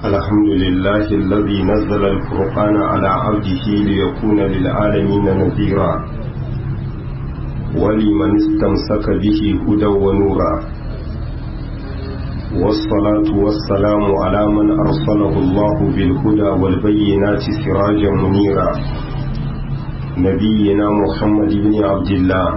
الحمد لله الذي نزل الفرقان على عبده ليكون للعالمين نذيرا ولمن استمسك به هدى ونورا والصلاة والسلام على من أرسله الله بالهدى والبينات سراجا منيرا نبينا محمد بن عبد الله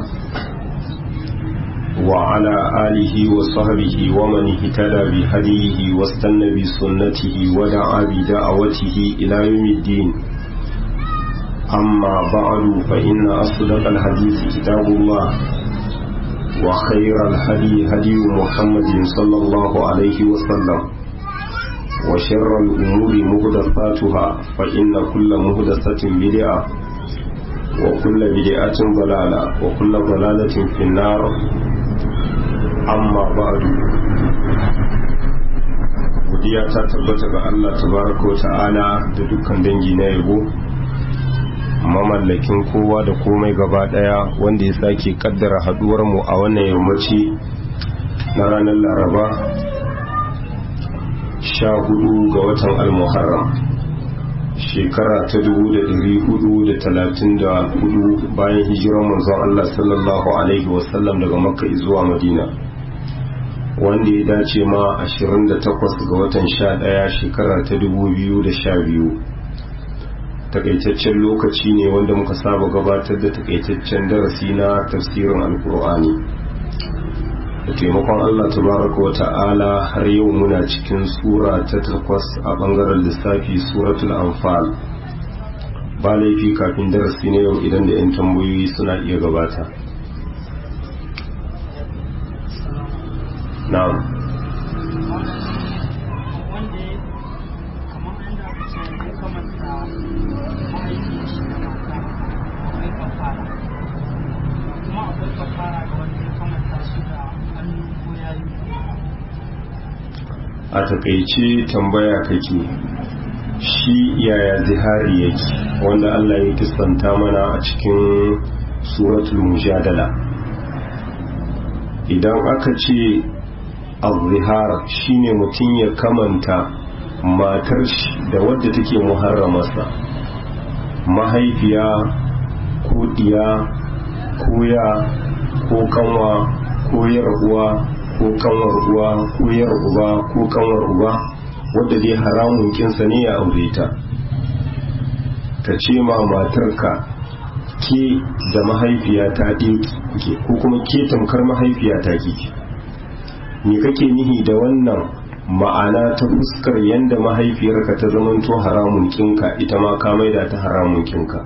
وعلى آله وصحبه ومن اهتدى بهديه واستنى بسنته ودعا بدعوته إلى يوم الدين أما بعد فإن أصدق الحديث كتاب الله وخير الهدي هدي محمد صلى الله عليه وسلم وشر الأمور مهدفاتها فإن كل مهدسة بدعة وكل بدعة ضلالة وكل ضلالة في النار amma ba'du godiya ta tabbata ga Allah tabaraka wa ta'ala da dukkan dangi na yabo mamallakin kowa da komai gaba daya wanda ya sake kaddara haduwar mu a wannan yammaci na ranar laraba sha hudu ga watan al-muharram shekara ta dubu da dari hudu da talatin da hudu bayan hijirar manzon Allah sallallahu alaihi wasallam daga makka zuwa madina wanda ya dace ma 28 ga watan 11 shekara ta 2012 takaitaccen lokaci ne wanda muka saba gabatar da takaitaccen darasi na tafsirin alkur'ani da taimakon allah tabaraka wa ta'ala har yau muna cikin sura ta takwas a bangaren lissafi suratul anfal ba laifi kafin darasi na yau idan da 'yan tambayoyi suna iya gabata na'am a takaice tambaya kake shi yaya zihari yake wanda Allah ya kistanta mana a cikin suratul mujadala idan aka ce al-zihar shine mutum ya kamanta matar shi da wadda take muharramarsa mahaifiya ko diya ko ya ko kanwa ko yar uwa ko kanwar uwa ko yar uba ko kanwar uba wadda dai haramun kinsa ne ya aure ta ka ce ma matarka ke da mahaifiya ta ke ko kuma ke tamkar mahaifiya ta ke me kake nihi da wannan ma'ana ta fuskar yadda mahaifiyarka ta zamanto haramun kinka ita ma ka maida ta haramun kinka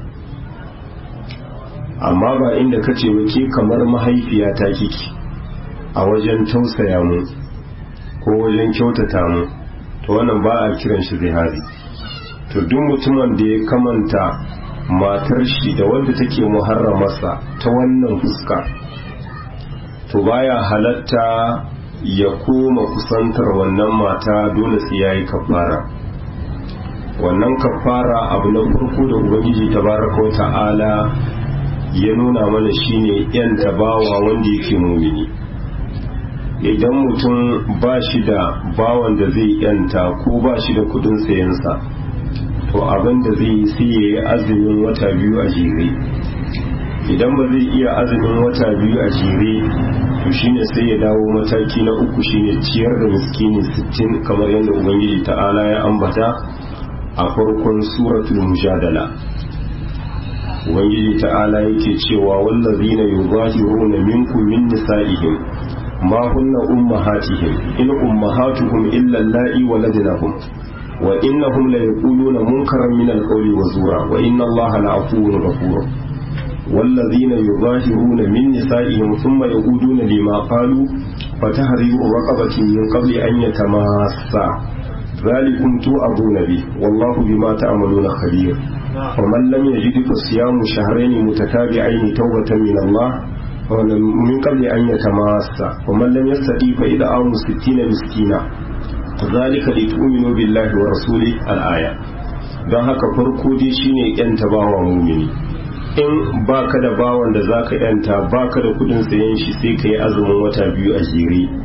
amma ba inda ka ce ke kamar mahaifiya ta kiki a wajen tausaya mu ko wajen kyautata mu to wannan ba a kiran shi zihari to duk mutumin da ya kamanta matar shi da wanda take muharramarsa ta wannan fuska to baya halatta ya koma kusantar wannan mata dole sai yayi kafara wannan kafara abu na farko da ubangiji tabaraka wa ta'ala ya nuna mana shine yan tabawa wanda yake mumini idan mutum ba shi da bawan da zai yanta ko ba shi da kudin sayansa to abin da zai yi sai ya yi azumin wata biyu a jere idan ba zai iya azumin wata biyu a jere to shine sai ya dawo mataki na uku shine ciyar da miskini sittin kamar yadda ubangiji ta'ala ya ambata a farkon suratul mujadala ubangiji ta'ala yake cewa wallazina yuzahiruna minkum min nisa'ihim ma hunna ummahatihim in ummahatuhum illa allai waladnahum wa innahum la yaquluna munkaran min alqawli wa zura wa inna allaha la'afuwwun ghafur والذين يظاهرون من نسائهم ثم يعودون لما قالوا فتحرير رقبة من قبل أن يتماسا ذلكم توعظون به والله بما تعملون خبير ومن لم يجد فصيام شهرين متتابعين توبة من الله من قبل أن يتماسا ومن لم يستطيع فإدعام ستين مسكينا ذلك لتؤمنوا بالله ورسوله الآية don haka farko dai shine yan tabawa mumini in baka da bawan da zaka yanta baka da kudin sayen shi sai ka yi azumin wata biyu a jere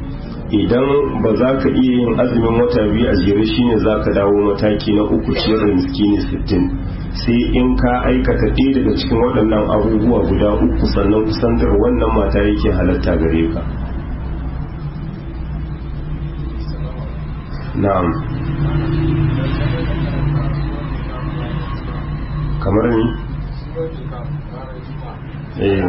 idan ba za ka iya yin azumin wata biyu a jere shine za ka dawo mataki na uku ciyar da miskini sittin sai in ka aikata ɗaya daga cikin waɗannan abubuwa guda uku sannan kusantar wannan mata yake halatta gare ka na'am kamar ni eh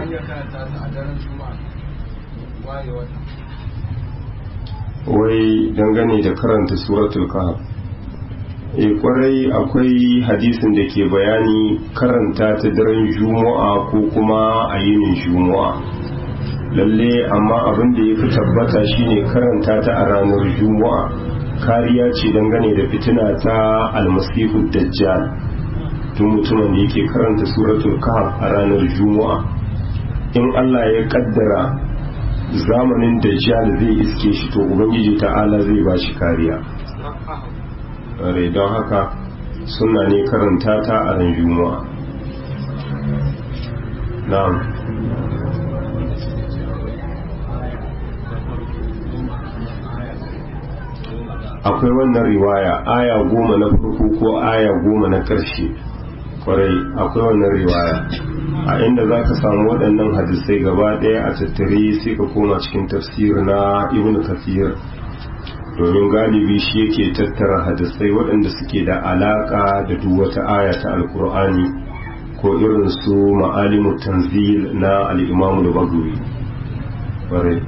wai dangane da karanta suratul kahf e kwarai akwai hadisin da ke bayani karanta ta daren juma'a ko kuma a yinin juma'a lalle amma abin da ya fi tabbata shine karanta ta a ranar juma'a kariya ce dangane da fitina ta almasihu dajjal tun mutumin da yake karanta suratul kahf a ranar juma'a in allah ya kaddara zamanin dajjal zai iske shi to ubangiji ta'ala zai ba shi kariya rai don haka suna ne karanta ta a ran juma'a na'am akwai wannan riwaya aya goma na farko ko aya goma na ƙarshe kwarai akwai wannan riwaya a inda za ka samu waɗannan hadisai gaba ɗaya a tattare sai ka koma cikin tafsir na ibn kafir domin galibi shi yake tattara hadisai waɗanda suke da alaƙa da duk wata aya ta alkur'ani ko irin su ma'alimu tanzil na al'imamu da bagawi kwarai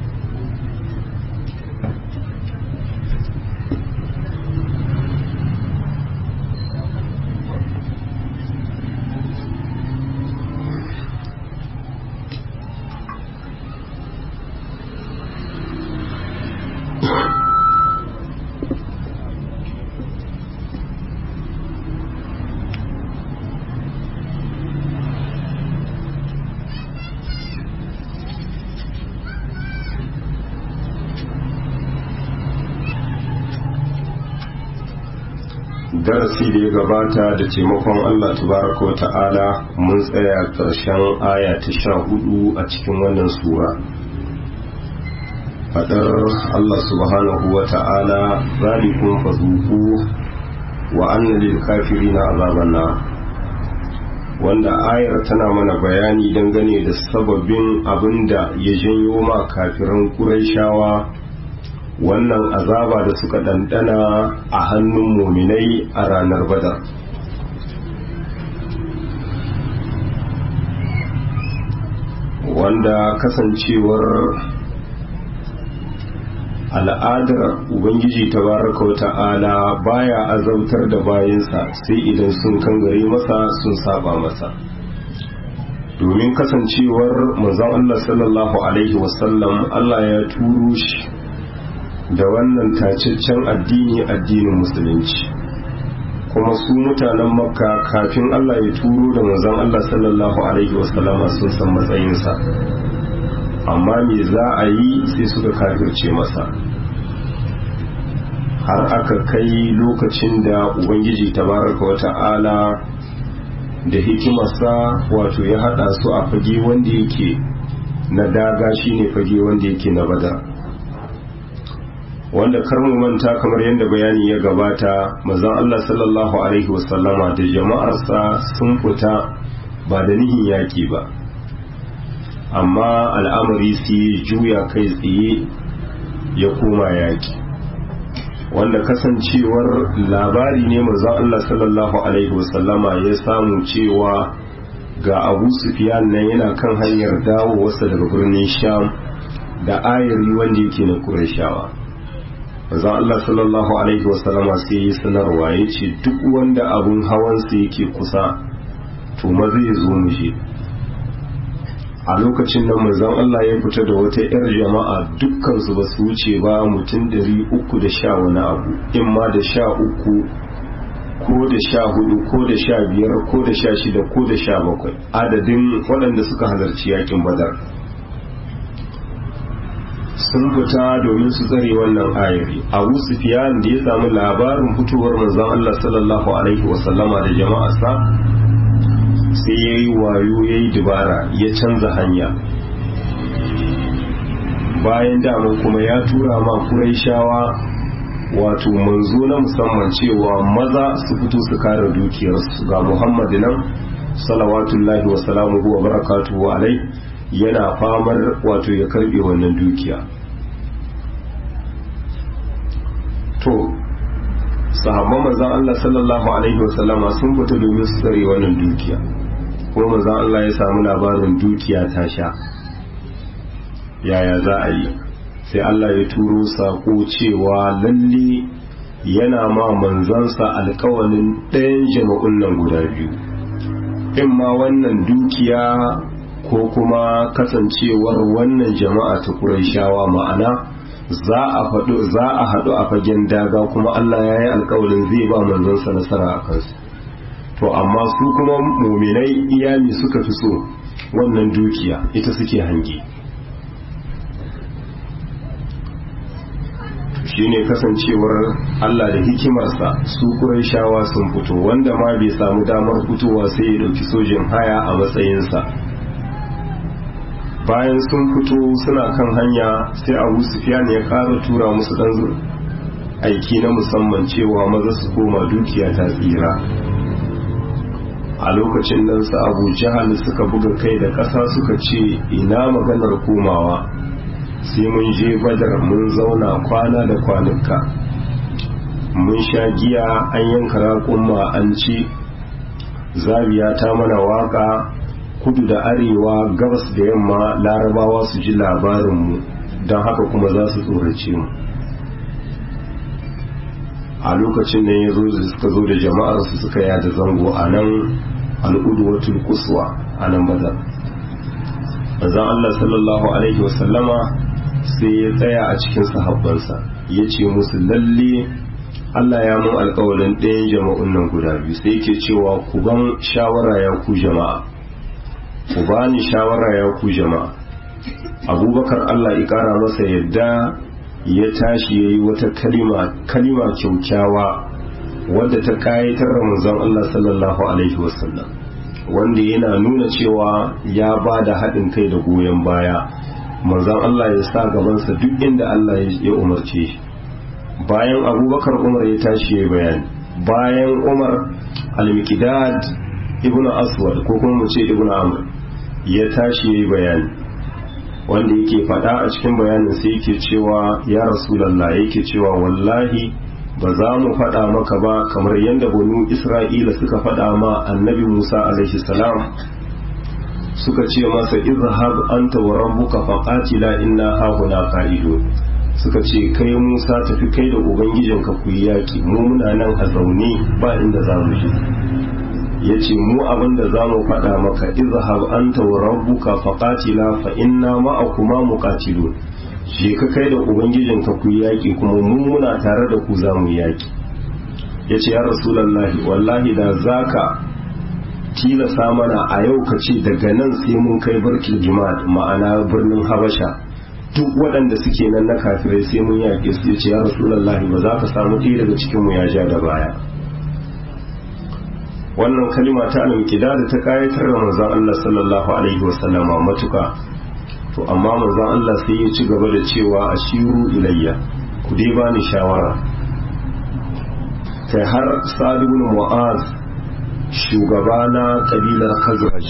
darasi da ya gabata da taimakon Allah tabaraka wa ta'ala mun tsaya ƙarshen aya ta sha hudu a cikin wannan sura fadar Allah subhanahu wa ta'ala zalikun fazuku wa anna lil kafirina azaban nar wanda ayar tana mana bayani dangane da sababin abinda ya janyo ma kafiran Qurayshawa wannan azaba da suka ɗanɗana a hannun muminai a ranar badar wanda kasancewar al'adar ubangiji tabaraka wa ta'ala baya azautar da bayansa sai idan sun kangare masa sun saba masa domin kasancewar manzon Allah sallallahu alaihi wasallam Allah ya turo shi da wannan tacaccen addini addinin musulunci kuma su mutanen makka kafin Allah ya turo da manzon Allah sallallahu alaihi wasallama sun san matsayinsa amma me za a yi sai suka kafirce masa har aka kai lokacin da ubangiji tabaraka wa ta'ala da hikimarsa wato ya hada su a fage wanda yake na daga shine fage wanda yake na badar wanda kar mu manta kamar yadda bayani ya gabata mazan Allah sallallahu alaihi wasallama da jama'arsa sun fita ba da nihin yaki ba amma al'amari sai juya kai tsaye ya koma yaki wanda kasancewar labari ne mazan Allah sallallahu alaihi wasallama ya samu cewa ga abu sufiyan nan yana kan hanyar dawo wasa daga birnin sham da ayari wanda yake na kurashawa manzon Allah sallallahu alaihi wasallama sai yi sanarwa ya ce duk wanda abun hawansa yake kusa to ma zai zo mu je a lokacin nan manzon Allah ya fita da wata yar jama'a dukkan su ba su wuce ba mutum dari uku da sha wani abu in ma da sha uku ko da sha hudu ko da sha biyar ko da sha shida ko da sha bakwai adadin waɗanda suka halarci yakin badar sun fita domin su tsare wannan ayari abu sufiyan da ya samu labarin fitowar manzon Allah sallallahu alaihi wasallama da jama'arsa sai ya yi wayo ya yi dubara ya canza hanya bayan daman kuma ya tura ma shawa wato manzo na musamman cewa maza su fito su kare dukiyarsu ga muhammadu nan salawatullahi wa salamuhu wa barakatuhu alai yana famar wato ya karbe wannan dukiya to sahabban manzon Allah sallallahu alaihi wa sallama sun fita domin su tsare wannan dukiya kuma manzon Allah ya samu labarin dukiya ta sha yaya za a yi sai Allah ya turo sako cewa lalle yana ma manzansa alkawalin ɗayan jama'un nan guda biyu in ma wannan dukiya ko kuma kasancewar wannan jama'a ta Qurayshawa ma'ana za a faɗo za a haɗu a fagen daga kuma Allah ya yi alkawalin zai ba manzansa nasara a kansu to amma su kuma muminai iyami suka fi so wannan dukiya ita suke hange shine kasancewar Allah da hikimarsa su shawa sun fito wanda ma bai samu damar fitowa sai ya dauki sojin haya a matsayinsa bayan sun fito suna kan hanya sai abu sufyan ya ƙara tura musu ɗan aiki na musamman cewa maza su koma dukiya ta tsira a lokacin nan su abu jahal suka buga kai da ƙasa suka ce ina maganar komawa sai mun je badar mun zauna kwana da kwanuka mun sha giya an yanka raƙumma an ci zabiya ta mana waka kudu da arewa gabas da yamma larabawa su ji labarinmu don haka kuma za su tsorace mu a lokacin nan ya zo da suka zo da jama'ar su suka yada zango a nan al'udwatul kuswa a nan badar manzon Allah sallallahu alaihi wasallama sai ya tsaya a cikin sahabbansa ya ce musu lalle Allah ya mun alkawalin ɗayan jama'un nan guda biyu sai yake cewa ku ban shawara ya ku jama'a ku bani shawara ya ku jama'a abubakar Allah ya ƙara masa yadda ya tashi ya yi wata kalima kalima kyaukyawa wadda ta kayatar ramazan Allah sallallahu alaihi wasallam wanda yana nuna cewa ya ba da haɗin kai da goyon baya manzan Allah ya sa gabansa duk inda Allah ya umarce shi bayan abubakar umar ya tashi ya bayani bayan umar al-miqdad ibnu aswad ko kuma mu ce ibnu amr ya tashi ya bayani wanda yake faɗa a cikin bayanin sai yake cewa ya rasulallah yake cewa wallahi ba za mu faɗa maka ba kamar yadda banu isra'ila suka faɗa ma annabi musa alaihi salam suka ce masa izhab anta wa rabbuka faqatila inna hahuna qa'idun suka ce kai musa tafi kai da ubangijinka ku yi yaki mu muna nan a zaune ba inda za mu je ya ce mu abinda za mu faɗa maka izhab anta wa rabbuka faqatila fa inna ma'akuma muqatilun je ka kai da ubangijinka ku yaki kuma mu muna tare da ku za mu yaki ya ce ya rasulullahi wallahi da zaka tilasa mana a yau ka ce daga nan sai mun kai barkil jima'at ma'ana birnin habasha duk waɗanda suke nan na kafirai sai mun yaƙe su ya ce ya rasulullahi ba za ka samu ɗaya daga cikin mu ya ja da baya wannan kalima ta alƙida da ta kayatar da manzon Allah sallallahu alaihi wasallama matuka to amma manzon Allah sai ya ci gaba da cewa ashiru ilayya ku dai bani shawara kai har Sa'd ibn Mu'az shugaba na kabilar Khazraj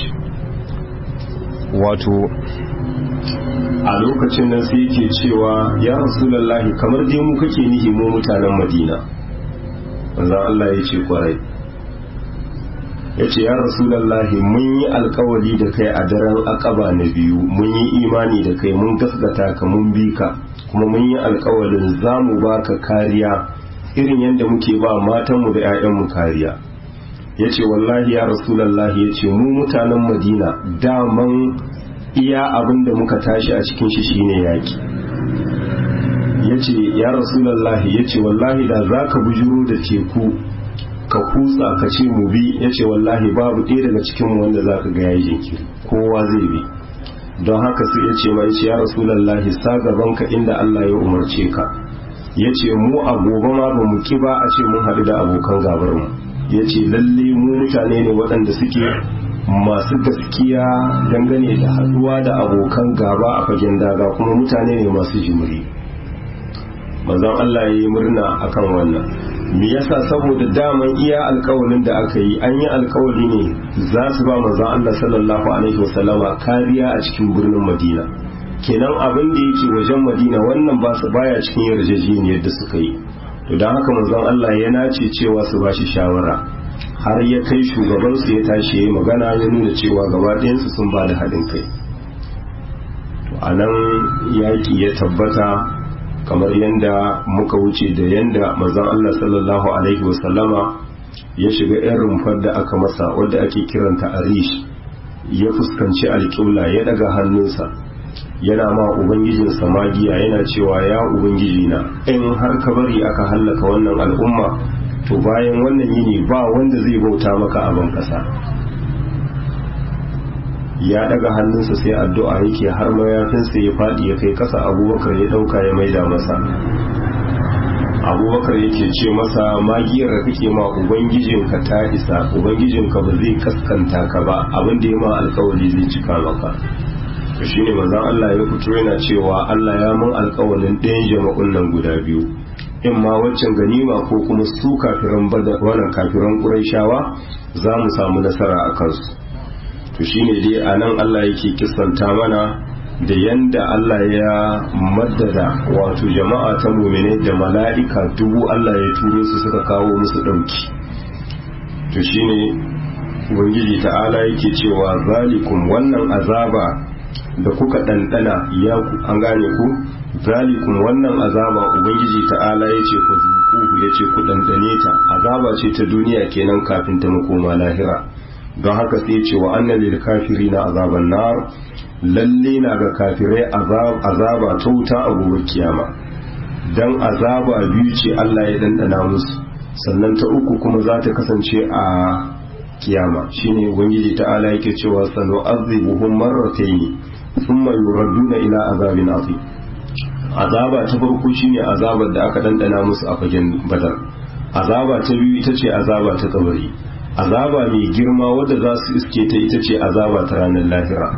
wato a lokacin nan sai yake cewa ya rasulullahi kamar dai mu kake nihi mu mutanen Madina manzon Allah ya ce kwarai ya ce ya rasulallahi mun yi alkawari da kai a daren akaba na biyu mun yi imani da kai mun gasgata ka mun bi ka kuma mun yi alkawarin za mu ba ka kariya irin yadda muke ba matanmu da 'ya'yanmu kariya ya ce wallahi ya rasulallahi ya ce mu mutanen madina daman iya abin da muka tashi a cikin shi shine yaki ya ce ya rasulallahi ya ce wallahi da za ka bujuro da teku ka kutsa ka ce mu bi ya ce wallahi babu ɗaya daga cikin wanda za ka ga yayi jinkiri kowa zai bi don haka sai ya ce mai ya rasulallahi sa gaban ka inda Allah ya umarce ka ya ce mu a gobe ma ba mu ki ba a ce mun haɗu da abokan gabar mu ya ce lalle mu mutane ne waɗanda suke masu gaskiya dangane da haduwa da abokan gaba a fagen daga kuma mutane ne masu jimiri manzon Allah ya yi murna akan wannan me yasa saboda daman iya alkawalin da aka yi an yi alkawali ne za su ba manzon Allah sallallahu alaihi wasallama kariya a cikin birnin Madina kenan abin da yake wajen Madina wannan ba su baya cikin yarjejeniyar da suka yi to dan haka manzon Allah ya nace cewa su ba shi shawara har ya kai shugabansu ya tashi ya magana ya nuna cewa gaba ɗayansu sun ba da haɗin kai a nan yaƙi ya tabbata kamar yadda muka wuce da yadda mazan Allah sallallahu Alaihi wasallama ya shiga 'yan rumfar da aka masa wadda ake kiranta arish ya fuskanci alƙibla ya daga hannunsa yana ma ubangijinsa magiya yana cewa ya ubangiji na in har ka bari aka hallaka wannan al'umma to bayan wannan yini ba wanda zai bauta maka a ban kasa ya daga hannunsa sai addu'a yake har mayafinsa ya faɗi ya kai kasa abubakar ya ɗauka ya maida masa abubakar yake ce masa magiyar da kake ma ubangijinka ta isa ubangijinka ba zai kaskanta ka ba abin da ya ma alkawari zai cika maka to shine manzon Allah ya fito yana cewa Allah ya mun alkawalin ɗayan jama'un nan guda biyu in ma waccan ganima ko kuma su kafiran bada wannan kafiran ƙurayshawa za mu samu nasara a kansu to shine dai a nan Allah yake kisanta mana da yanda Allah ya maddada wato jama'a ta mumine da mala'ika dubu Allah ya turo su suka kawo musu ɗauki to shine ubangiji ta'ala yake cewa zalikum wannan azaba da kuka ɗanɗana ya an gane ku zalikum wannan azaba ubangiji ta'ala ya ce ku zuku ya ce ku ɗanɗane ta azaba ce ta duniya kenan kafin ta makoma lahira don haka sai ce wa annan lil kafiri na azaban nar lalle na ga kafirai azaba ta wuta a gobe kiyama dan azaba biyu ce Allah ya ɗanɗana musu sannan ta uku kuma za ta kasance a kiyama shine ubangiji ta'ala yake cewa sanu azibuhum marratayn thumma yuraduna ila azabin azim azaba ta farko shine azabar da aka dandana musu a fagen badar azaba ta biyu ita ce azaba ta kabari azaba mai girma wadda za su iske ta ita ce azaba ta ranar lahira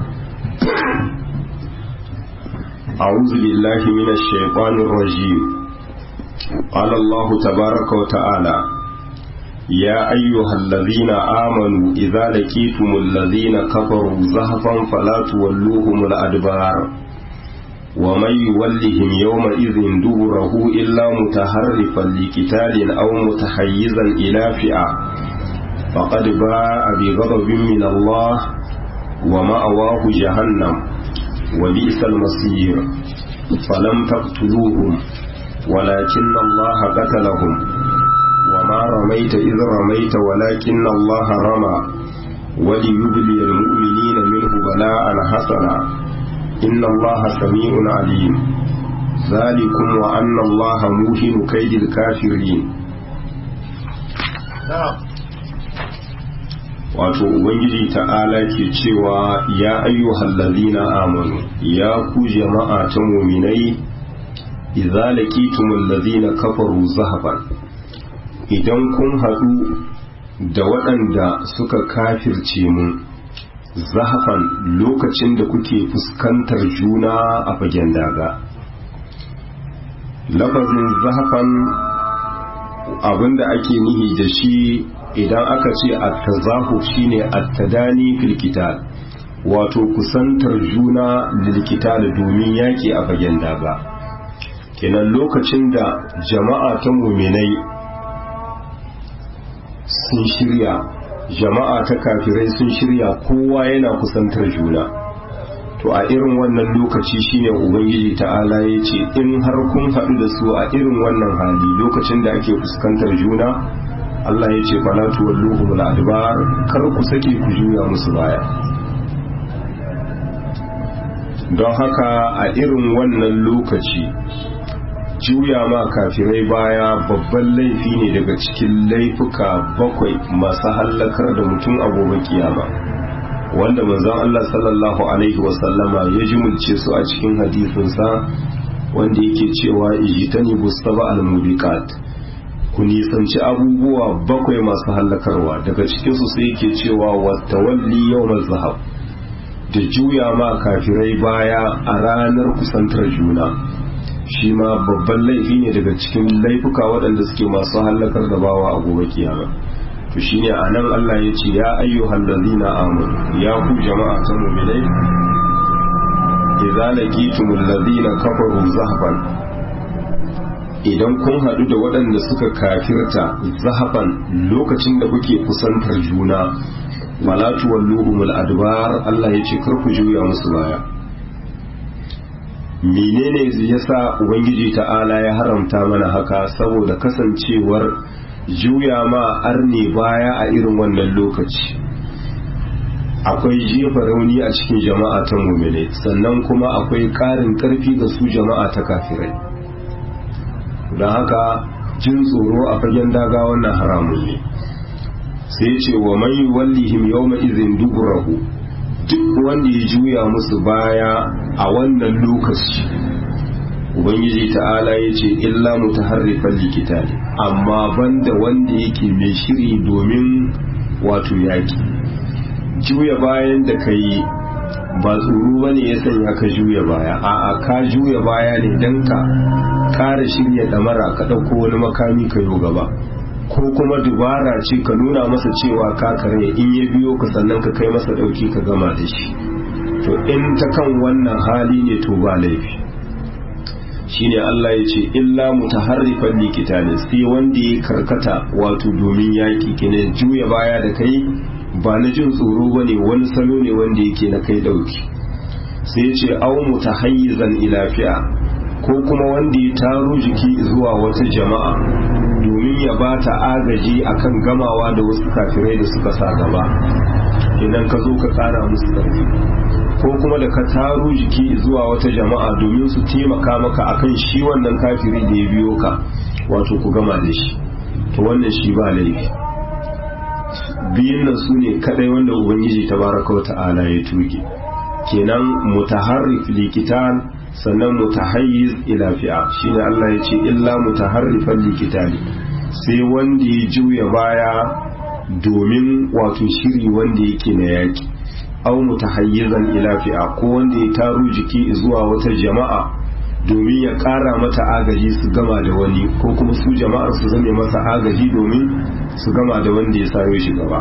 أعوذ بالله من الشيطان الرجيم قال الله تبارك وتعالى يا أيها الذين آمنوا إذا لقيتم الذين كفروا زهفا فلا تولوهم الأدبار ومن يولهم يومئذ دبره إلا متحرفا لقتال أو متحيزا إلى فئة فقد باء بغضب من الله ومأواه جهنم وبئس المصير فلم تقتلوهم ولكن الله قتلهم وما رميت إذ رميت ولكن الله رمى وليبلي المؤمنين منه بلاء حسنا إن الله سميع عليم ذلكم وأن الله موهن كيد الكافرين wato ubangiji ta'ala ke cewa ya ayyuhal ladina amanu ya ku jama'a ta muminai idza laqitumul ladina kafaru zahaban idan kun haɗu da waɗanda suka kafirce mu zahafan lokacin da kuke fuskantar juna a fagen daga lafazin zahafan abinda ake nihi da shi idan aka ce at-tazahu shine at-tadani fil qital wato kusantar juna lil qital domin yaki a fagen daga kenan lokacin da jama'a ta muminai sun shirya jama'a ta kafirai sun shirya kowa yana kusantar juna to a irin wannan lokaci shine ubangiji ta'ala ya ce in har kun haɗu da su a irin wannan hali lokacin da ake fuskantar juna Allah ya ce fala tuwalluhum al-adbar kar ku sake ku juya musu baya don haka a irin wannan lokaci juya ma kafirai baya babban laifi ne daga cikin laifuka bakwai masu hallakar da mutum a gobe kiyama wanda manzon Allah sallallahu alaihi wasallama ya jimulce su a cikin hadisinsa wanda yake cewa ijtani bustaba al-mubiqat ku nisanci abubuwa bakwai masu hallakarwa daga cikinsu sai yake cewa wata walli yau zahab da juya ma kafirai baya a ranar kusantar juna shi ma babban laifi ne daga cikin laifuka waɗanda suke masu hallakar da bawa a gobe kiyama to shine anan Allah ya ce ya ayyuhal ladzina amanu ya ku jama'a ta mu'minai idza laqitumul ladzina kafaru zahban idan kun hadu da waɗanda suka kafirta zahban lokacin da kuke kusantar juna wala tuwalluhumul adbar Allah ya ce kar ku juya musu baya menene yasa ubangiji ta'ala ya haramta mana haka saboda kasancewar juya ma arne baya a irin wannan lokaci akwai jefa rauni a cikin jama'a ta mumine sannan kuma akwai ƙarin ƙarfi ga su jama'a ta kafirai don haka jin tsoro a fagen daga wannan haramun ne sai ce wa mai wallihim yawma izin duburahu duk wanda ya juya musu baya a wannan lokaci ubangiji ta'ala ya ce illa mutaharrifan likita ne amma banda wanda yake mai shiri domin wato yaki juya bayan da ka yi ba tsoro ba ne ya sanya ka juya baya a'a ka juya baya ne don ka kara shirya damara ka ɗauko wani makami ka yi gaba ko kuma dubara ce ka nuna masa cewa ka kare in ya biyo ka sannan ka kai masa ɗauki ka gama da shi to in ta kan wannan hali ne to ba laifi shine Allah ya ce illa mutaharrifan likitani sai wanda ya karkata wato domin yaki kine juya baya da kai ba na jin tsoro bane wani salo ne wanda yake na kai dauki sai ya ce au mutahayyizan ila fi'a ko kuma wanda ya taro jiki zuwa wata jama'a domin ya ba ta agaji akan gamawa da wasu kafirai da suka sa gaba idan ka zo ka tsara musu ƙarfi ko kuma da ka taro jiki zuwa wata jama'a domin su taimaka maka akan shi wannan kafiri da ya biyo ka wato ku gama da shi to wannan shi ba laifi biyun nan su ne kadai wanda ubangiji tabaraka wa ta'ala ya tuge kenan mutaharrif likitan sannan mutahayyiz ila fi'a shine Allah ya ce illa mutaharrifan likitali sai wanda ya juya baya domin wato shiri wanda yake na yaki au mutahayyizan ila fi'a ko wanda ya taro jiki zuwa wata jama'a domin ya kara mata agaji su gama da wani ko kuma su jama'ar su zame masa agaji domin su gama da wanda ya sayo shi gaba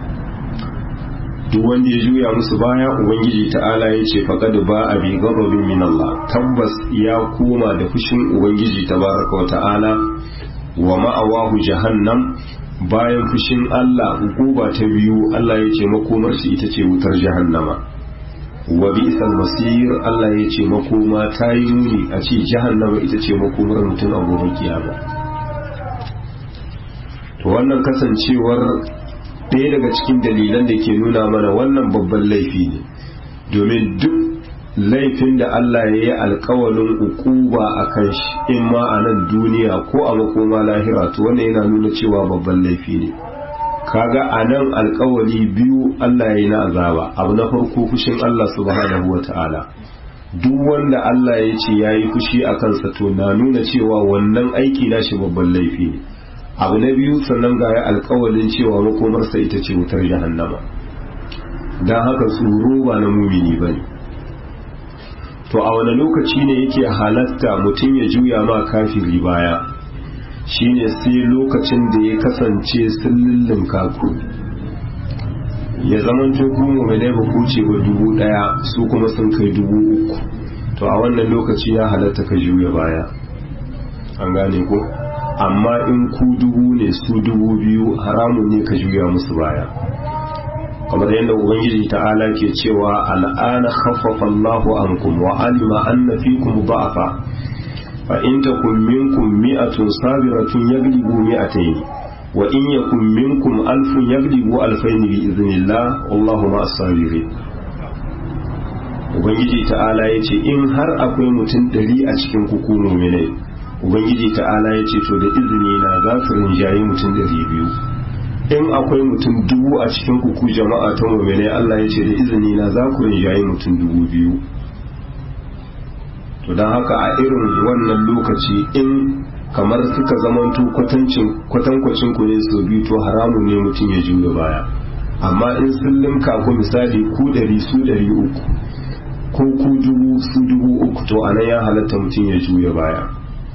duk wanda ya juya musu baya ubangiji ta'ala ya ce faqad ba a bi ghadabin min Allah tabbas ya koma da fushin ubangiji tabaraka wa ta'ala wa ma'awahu jahannam bayan fushin Allah hukuba ta biyu Allah ya ce makomar shi ita ce wutar jahannama wa bi'sal masir Allah ya ce makoma ta yi muni a ce jahannama ita ce makomar mutum a gobe kiyama to wannan kasancewar ɗaya daga cikin dalilan da ke nuna mana wannan babban laifi ne domin duk laifin da Allah ya yi alkawalin ukuba a kan shi in ma a nan duniya ko a makoma lahira to wannan yana nuna cewa babban laifi ne kaga a nan alkawali biyu Allah ya yi na azaba abu na farko fushin Allah subhanahu wa ta'ala duk wanda Allah ya ce ya yi fushi a kansa to na nuna cewa wannan aiki na shi babban laifi ne abu na biyu sannan ga ya alkawalin cewa makomarsa ita ce wutar jahannama don haka tsoro ba na mumini ba ne to a wani lokaci ne yake halatta mutum ya juya ma kafiri baya shine sai lokacin da ya kasance sun lullun kaku ya zaman mu mai laifa kuce wa dubu daya su kuma sun kai dubu uku to a wannan lokaci ya halatta ka juya baya an gane ko amma in ku dubu ne su dubu biyu haramun ne ka juya musu baya kamar yadda ubangiji ta'ala ke cewa al'ana khaffafa Allahu ankum wa alima anna fikum da'afa fa in takum minkum mi'atun sabiratun yaglibu mi'atayn wa in yakum minkum alfun yaglibu alfayn bi idhnillah wallahu ma'as sabirin ubangiji ta'ala yace in har akwai mutum ɗari a cikin ku ku mu'minai ubangiji ta'ala yace to da izini na za su rinjayi mutum ɗari biyu in akwai mutum dubu a cikin kuku jama'a ta mummune Allah ya ce da izini na za ku rinjaye mutum dubu biyu to don haka a irin wannan lokaci in kamar suka zamanto kwatankwacin ku ne so biyu to haramun ne mutum ya juya baya amma in sun limka ku misali ku ɗari su ɗari uku ko ku dubu su dubu uku to anan ya halatta mutum ya juya baya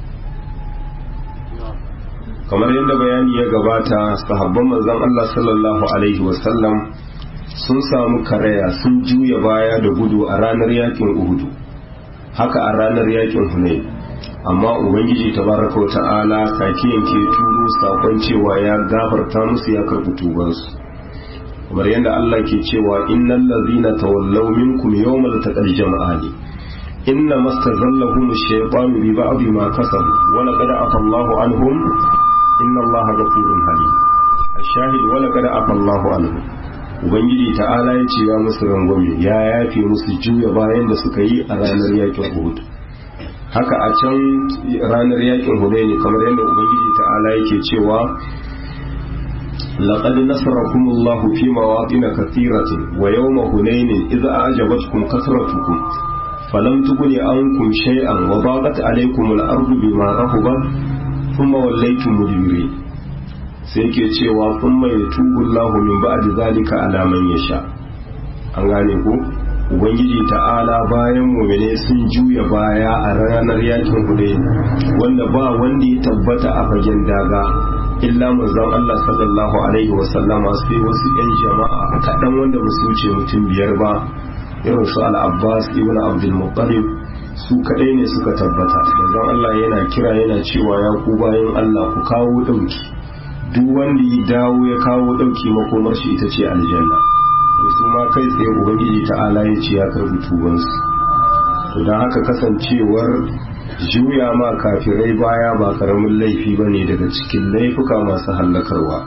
kamar yadda bayani ya gabata sahabban manzon Allah sallallahu alaihi wasallam sun samu karaya sun juya baya da gudu a ranar yakin uhudu haka a ranar yakin hunayn amma ubangiji tabaraka wata'ala kake yanke turo sakon cewa ya gafarta musu ya karɓi tubansu kamar yadda Allah ke cewa innal ladzina tawallaw minkum yawmal taqal jam'ani inna mastazallahum ash-shaytanu bi ba'd ma kasabu wa laqad afa Allahu anhum inna Allaha ghafurun halim ash-shahid wa laqad afa Allahu anhum ubangiji ta'ala ya ce ya musu rangwame ya yafe musu juya bayan da suka yi a ranar yakin Uhud haka a can ranar yakin Hudaini kamar yadda ubangiji ta'ala yake cewa لقد نصركم الله في مواطن كثيرة ويوم هنين إذا أعجبتكم كثرتكم فلم تغن عنكم شيئا وضاقت عليكم الأرض بما رحبت ثم وليتم مدبرين sai ke cewa sun mai tubu Allah min ba'di zalika ala man yasha an gane ko ubangiji ta'ala bayan mu'mine sun juya baya a ranar yakin hudayn wanda ba wanda ya tabbata a fagen daga illa manzon Allah sallallahu alaihi wa sallama sai wasu yan jama'a kaɗan wanda ba su wuce mutum biyar ba irin su al-Abbas ibn Abdul Muttalib su kaɗai ne suka tabbata manzon Allah yana kira yana cewa ya ku bayan Allah ku kawo ɗauki duk wanda ya dawo ya kawo ɗauki makomar shi ita ce aljanna su ma kai tsaye ubangiji ta'ala ya ce ya karbi tubansu to don haka kasancewar juya ma kafirai baya ba karamin laifi ba ne daga cikin laifuka masu hallakarwa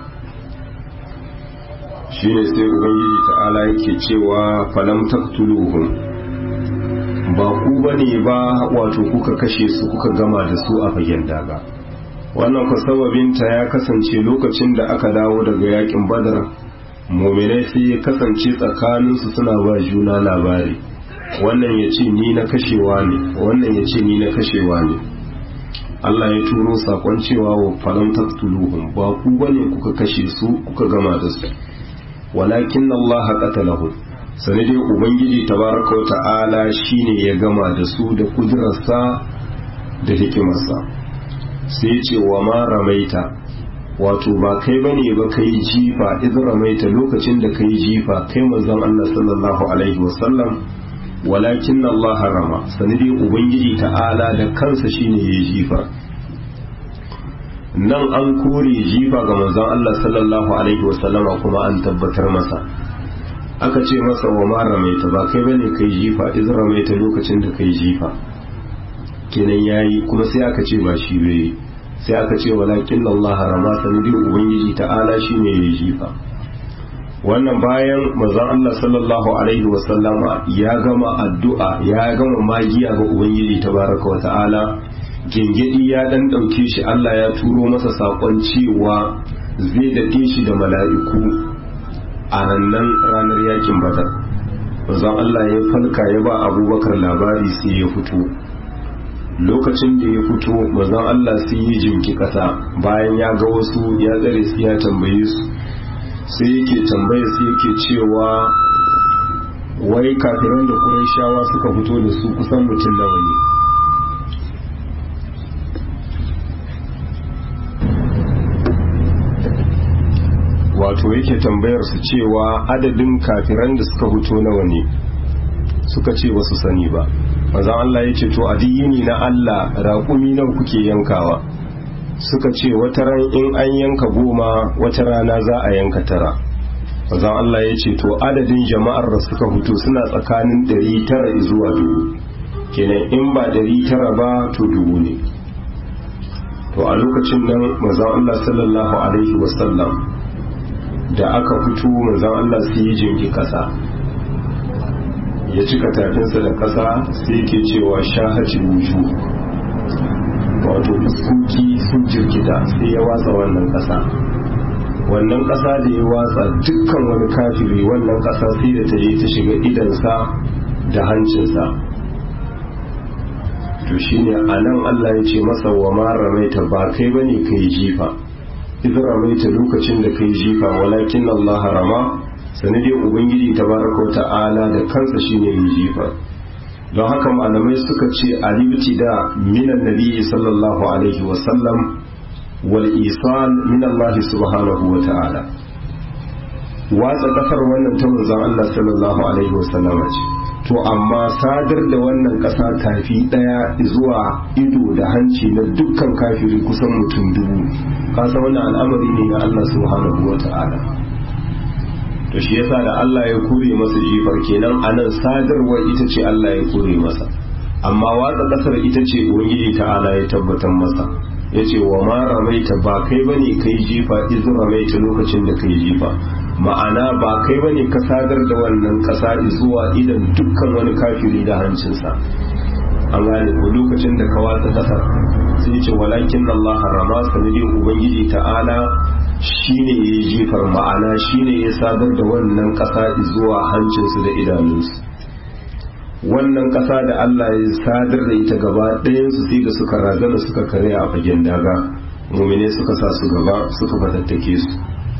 shi ne sai ubangiji ta'ala yake cewa falam taktuluhum ba ku ba ne ba wato kuka kashe su kuka gama da su a fagen daga wannan ku sababinta ya kasance lokacin da aka dawo daga yakin badar muminai sai ya kasance tsakaninsu suna ba juna labari wannan ya ce ni na kashewa ne wannan ya ce ni na kashewa ne Allah ya turo sakon cewa wa falam taqtuluhum ba ku bane kuka kashe su kuka gama da su walakin Allah qatalahum sani dai ubangiji tabaraka wa ta'ala shine ya gama da su da kudurarsa da hikimarsa sai ce wa ma ramaita wato ba kai bane ba kai jifa idan ramaita lokacin da kai jifa kai manzon Allah sallallahu alaihi wasallam walakin Allah harama sanadi ubangiji ta'ala da kansa shine ya jifa nan an kore jifa ga manzon Allah sallallahu alaihi wasallama kuma an tabbatar masa aka ce masa wa ma ramaita ba kai bane kai jifa idan ramaita lokacin da kai jifa kenan yayi kuma sai aka ce ba shi bai sai aka ce walakin Allah harama sanadi ubangiji ta'ala shine ya jifa wannan bayan manzon Allah sallallahu alaihi wasallama ya gama addu'a ya gama magiya ga ubangiji tabaraka wa ta'ala gengedi ya dan dauke shi Allah ya turo masa sakon cewa zai dade shi da mala'iku a rannan ranar yakin badar manzon Allah ya falka ya ba abubakar labari sai ya fito lokacin da ya fito manzon Allah sai ya jinki kasa bayan ya ga wasu ya tsare su ya tambaye su sai yake tambaya sai yake cewa wai kafiran da shawa suka fito da su kusan mutum nawa ne wato yake tambayar su cewa adadin kafiran da suka fito nawa ne suka ce ba su sani ba manzan Allah ya ce to a yini na Allah raƙumi nawa kuke yankawa suka ce wata ran in an yanka goma wata rana za a yanka tara manzon Allah ya ce to adadin jama'ar da suka fito suna tsakanin ɗari tara zuwa dubu kenan in ba ɗari tara ba to dubu ne to a lokacin nan manzon Allah sallallahu alaihi wasallam da aka fito manzon Allah sai ya jinki kasa ya cika tafinsa da kasa sai yake cewa shahaci wuju wato fuskoki sun jirgita sai ya watsa wannan ƙasa wannan ƙasa da ya watsa dukkan wani kafiri wannan ƙasa sai da ta yi ta shiga idansa da hancinsa to to shine anan Allah ya ce masa wa ma ramaita ba kai bane kai jifa idan ramaita lokacin da kai jifa walakin Allah rama sanadin ubangiji tabaraka ta'ala da kansa shine yin jifa don haka malamai suka ce alibti da minan nabi sallallahu alaihi wasallam wal isan min Allah subhanahu wa ta'ala watsa kasar wannan ta manzon Allah sallallahu alaihi wasallam ce to amma sadar da wannan kasa tafi daya zuwa ido da hanci na dukkan kafiri kusan mutum dubu kasa wannan al'amari ne na Allah subhanahu wa ta'ala to shi yasa da Allah ya kure masa jifar kenan anan sadarwa ita ce Allah ya kure masa amma watsa kasar ita ce ubangiji ta'ala ya tabbatar masa ya ce wa ma ramaita ba kai bane kai jifa iz ramaita lokacin da kai jifa ma'ana ba kai bane ka sadar da wannan kasa zuwa idan dukkan wani kafiri da hancinsa an gane ko lokacin da ka watsa kasar sai ce walakin Allah rama sanadin ubangiji ta'ala shine ya yi jifar ma'ana shine ya sadar da wannan kasa zuwa hancinsu da idanunsu wannan kasa da Allah ya sadar da ita gaba ɗayansu sai da suka razana suka kare a fagen daga mumine suka sa su gaba suka fatattake su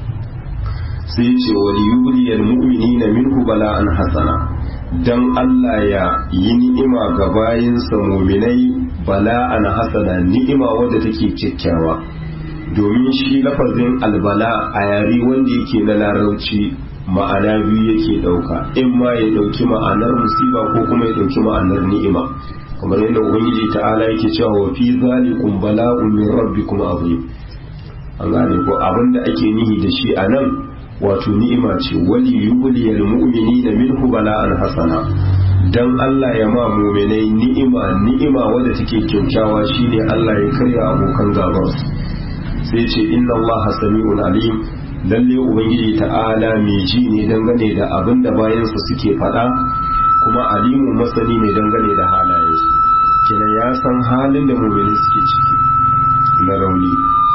sai ce wal yuliyal mu'minina minhu bala'an hasana dan Allah ya yi ni'ima ga bayinsa muminai bala'an hasana ni'ima wadda take kyakkyawa domin shi lafazin albala a yare wanda yake na larauci ma'ana biyu yake dauka in ma ya dauki ma'anar musiba ko kuma ya dauki ma'anar ni'ima kamar yadda ubangiji ta'ala yake cewa wa fi zalikum bala'un min rabbikum azim an gane ko abinda ake nihi da shi a nan wato ni'ima ce wali yuliyal mu'minina minhu bala'an hasana dan Allah ya ma mu'minai ni'ima ni'ima wadda take kyakkyawa shine Allah ya karya abokan gabansu sai ce inna Allah sami'un alim lalle ubangiji ta'ala mai ji ne dangane da abin da bayansa suke faɗa kuma alimu masani ne dangane da halayensu kenan ya san halin da mu'mini suke ciki na rauni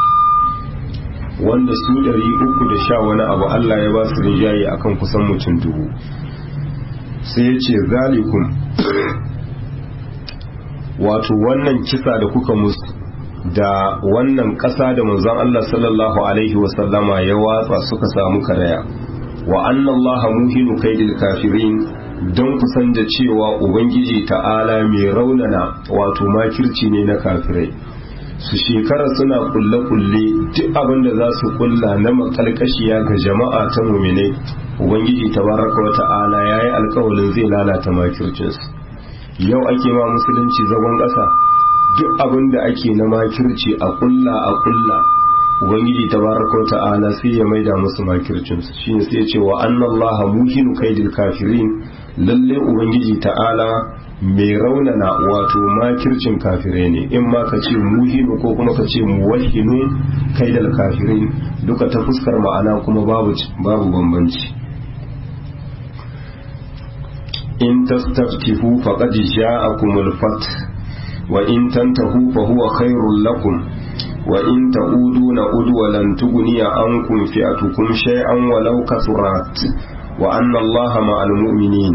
wanda su ɗari uku da sha wani abu Allah ya ba su rinjaye akan kusan mutum dubu sai ya ce zalikun wato wannan kisa da kuka musu da wannan ƙasa da manzon Allah sallallahu alaihi wasallama ya watsa suka samu karaya wa anna Allah muhinu kaidil kafirin don kusan da cewa ubangiji ta'ala mai raunana wato makirci ne na kafirai su shekara suna kulle-kulle duk abin da za su kulla na makalkashiya ga jama'a ta mumine ubangiji tabaraka wa ta'ala ya yi alkawalin zai lalata makircinsu yau ake ma musulunci zagon ƙasa duk abin da ake na makirci a kulla a kulla ubangiji tabaraka ta'ala sai ya maida musu makircin su shine sai ya ce wa annallaha muhinu kaidil kafirin lalle ubangiji ta'ala mai raunana wato makircin kafire ne in ma ka ce muhinu ko kuma ka ce muwahhinu kaidil kafirin duka ta fuskar ma'ana kuma babu babu bambanci in tastaftihu faqad ja'akumul fath وإن تنتهوا فهو خير لكم وإن تعودوا نعود ولن تغني عنكم فئتكم شيئا ولو كثرت وأن الله مع المؤمنين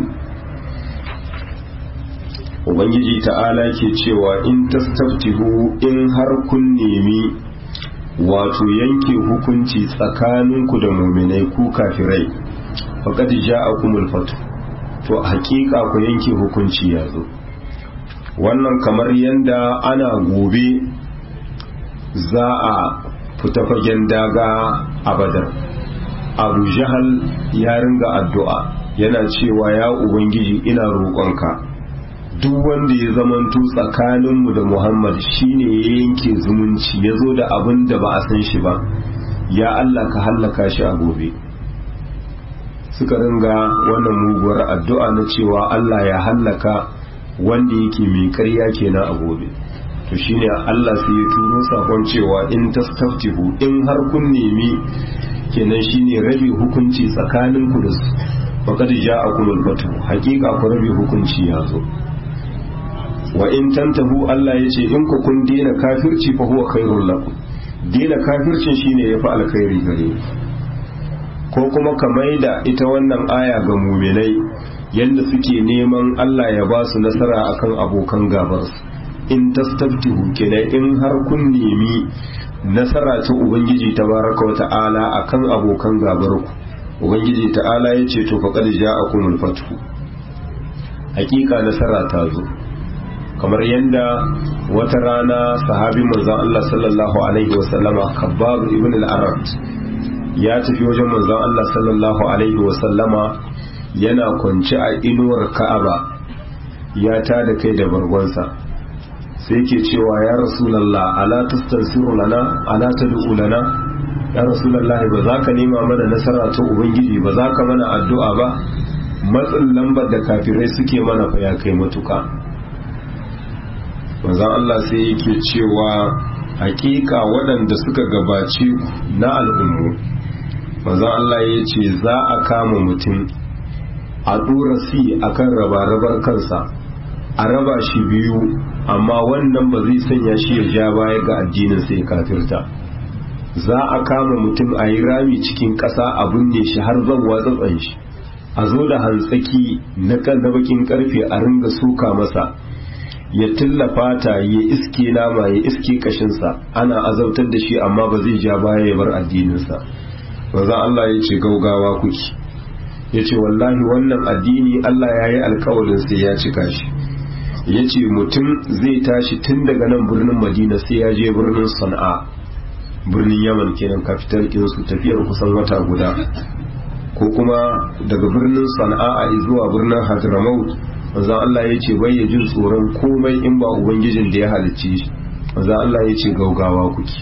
Ubangiji ta'ala ke cewa in tastaftihu in har kun nemi wato yanke hukunci tsakaninku da muminai ku kafirai faqad ja'akumul fatu to hakika ku yanke hukunci ya zo wannan kamar yadda ana gobe za a fita fagen daga a badar abu jahal ya ringa addu'a yana cewa ya ubangiji ina roƙonka duk wanda ya zamanto tsakaninmu da muhammad shine ya yanke zumunci ya zo da abin da ba a san shi ba ya allah ka hallaka shi a gobe suka ringa wannan muguwar addu'a na cewa allah ya hallaka wanda yake mai karya kenan a gobe to shine Allah sai ya turo sakon cewa in tastaftihu in har kun nemi kenan shine rabi hukunci tsakanin ku da su faqad ja'akum al-fatu haqiqa ku rabi hukunci ya zo wa in tantahu Allah yace in ku kun dena kafirci fa huwa khairul lakum dena kafircin shine yafi alkhairi gare ko kuma ka maida ita wannan aya ga muminai yadda suke neman Allah ya ba su nasara akan abokan gabarsu in tastaftihu kenan in har kun nemi nasara ta ubangiji tabaraka wa ta'ala akan abokan gabar ku ubangiji ta'ala ya ce to faqad ja'akumul fathu hakika nasara ta zo kamar yadda wata rana sahabi manzon Allah sallallahu alaihi wasallama Khabbab ibn al-Arat ya tafi wajen manzon Allah sallallahu alaihi wasallama yana kwance a inuwar Ka'aba ya tada kai da bargonsa sai yake cewa ya rasulullah ala tastansiru lana ala tad'u lana ya rasulullah ba za ka nema mana nasara ta ubangiji ba za ka mana addu'a ba matsin lambar da kafirai suke mana fa ya kai matuka manzon Allah sai yake cewa hakika waɗanda suka gabace na al'ummu manzon Allah ya ce za a kama mutum a ɗora si akan raba-rabar kansa a raba shi biyu amma wannan ba zai sanya shi ya ja baya ga addinin sai kafirta za a kama mutum a yi rami cikin ƙasa a binne shi har zan watsatsan shi a zo da hantsaki na bakin karfe a ringa suka masa ya tallafa ta ya iske nama ya iske kashinsa ana azautar da shi amma ba zai ja baya ya bar addininsa maza Allah ya ce gaugawa kuki ya ce wallahi wannan addini Allah ya yi alkawarin sai ya cika shi ya ce mutum zai tashi tun daga nan birnin madina sai ya je birnin sana'a birnin yaman kenan kafitar kinsu tafiyar kusan wata guda ko kuma daga birnin sana'a zuwa birnin hadramaut manzan Allah ya ce bai ya jin tsoron komai in ba ubangijin da ya halicci shi manzan Allah ya ce gaugawa kuki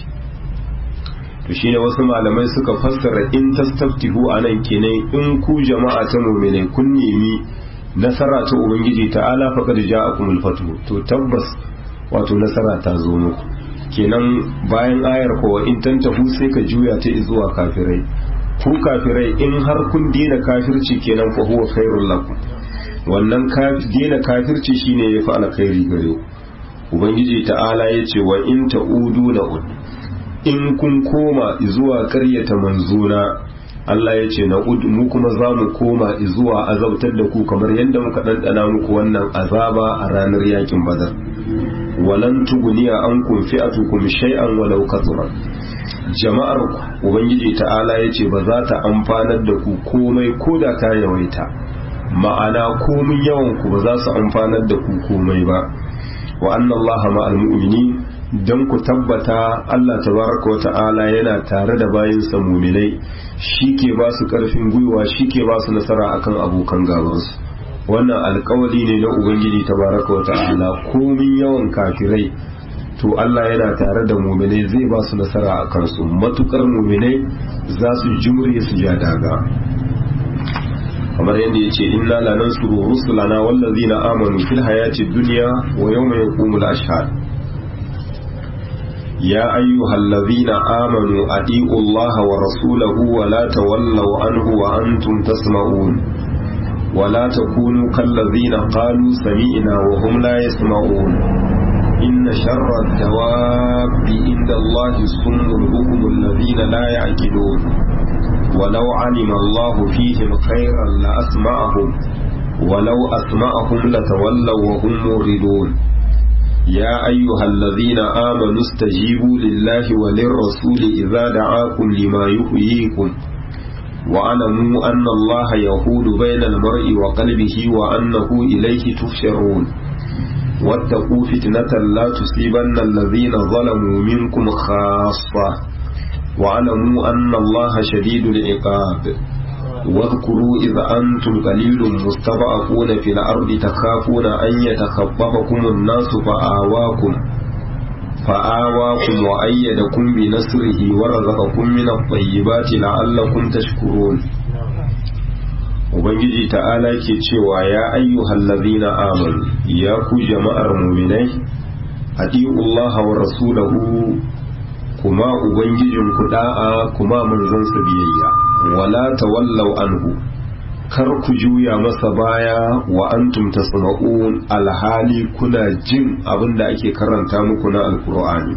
to shine wasu malamai suka fassara in tastaftihu anan kenan in ku jama'a ta mu'mine kun nemi nasara ta ubangiji ta'ala faqad ja'akumul fatu to tabbas wato nasara ta zo muku kenan bayan ayar kowa in tantahu sai ka juya ta zuwa kafirai ku kafirai in har kun dina kafirci kenan fa huwa khairul lakum wannan dina kafirci shine yafi alkhairi gare ku ubangiji ta'ala yace wa in ta'udu la ud in kun koma zuwa ƙaryata manzuna Allah ya ce na'ud mu kuma za mu koma zuwa azabtar da ku kamar yadda muka ɗanɗana muku wannan azaba a ranar yakin badar walan tuguniya an kun fi'atukum shay'an walau kasura jama'ar ku ubangiji ta'ala ya ce ba za ta amfanar da ku komai ko da ta yawaita ma'ana komin yawan ku ba za su amfanar da ku komai ba wa anna allaha ma'al mu'minin don ku tabbata Allah tabaraka wa ta'ala yana tare da bayansa muminai shi ke ba su ƙarfin gwiwa shi ke ba su nasara akan abokan gabansu wannan alkawali ne na ubangiji tabaraka wa ta'ala komin yawan kafirai to Allah yana tare da muminai zai ba su nasara a kansu matukar muminai za su jimre su ja daga kamar yadda ya ce inna lanansuru rusulana wallazina amanu fil hayati dunya wa yawma yaqumul ashhad يا أيها الذين آمنوا أطيعوا الله ورسوله ولا تولوا عنه وأنتم تسمعون ولا تكونوا كالذين قالوا سمعنا وهم لا يسمعون إن شر الدواب عند الله الصم البكم الذين لا يعقلون ولو علم الله فيهم خيرا لأسمعهم ولو أسمعهم لتولوا وهم موردون يا أيها الذين آمنوا استجيبوا لله وللرسول إذا دعاكم لما يحييكم واعلموا أن الله يحول بين المرء وقلبه وأنه إليه تحشرون واتقوا فتنة لا تصيبن الذين ظلموا منكم خاصة واعلموا أن الله شديد العقاب واذكروا إذ أنتم قليل مستضعفون في الأرض تخافون أن يتخطفكم الناس فآواكم فآواكم وأيدكم بنصره ورزقكم من الطيبات لعلكم تشكرون Ubangiji ta'ala ke cewa ya ayyuhal ladhina amanu ya ku jama'ar muminai Allah wa rasulahu kuma ubangijin ku da'a kuma manzansa biyayya wala tawallau anhu kar ku juya masa baya wa antum tasma'un alhali kuna jin abin da ake karanta muku na alkur'ani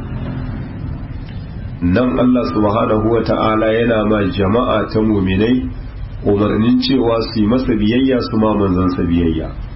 nan Allah subhanahu wa ta'ala yana ma jama'a ta muminai umarnin cewa su yi masa biyayya su ma manzansa biyayya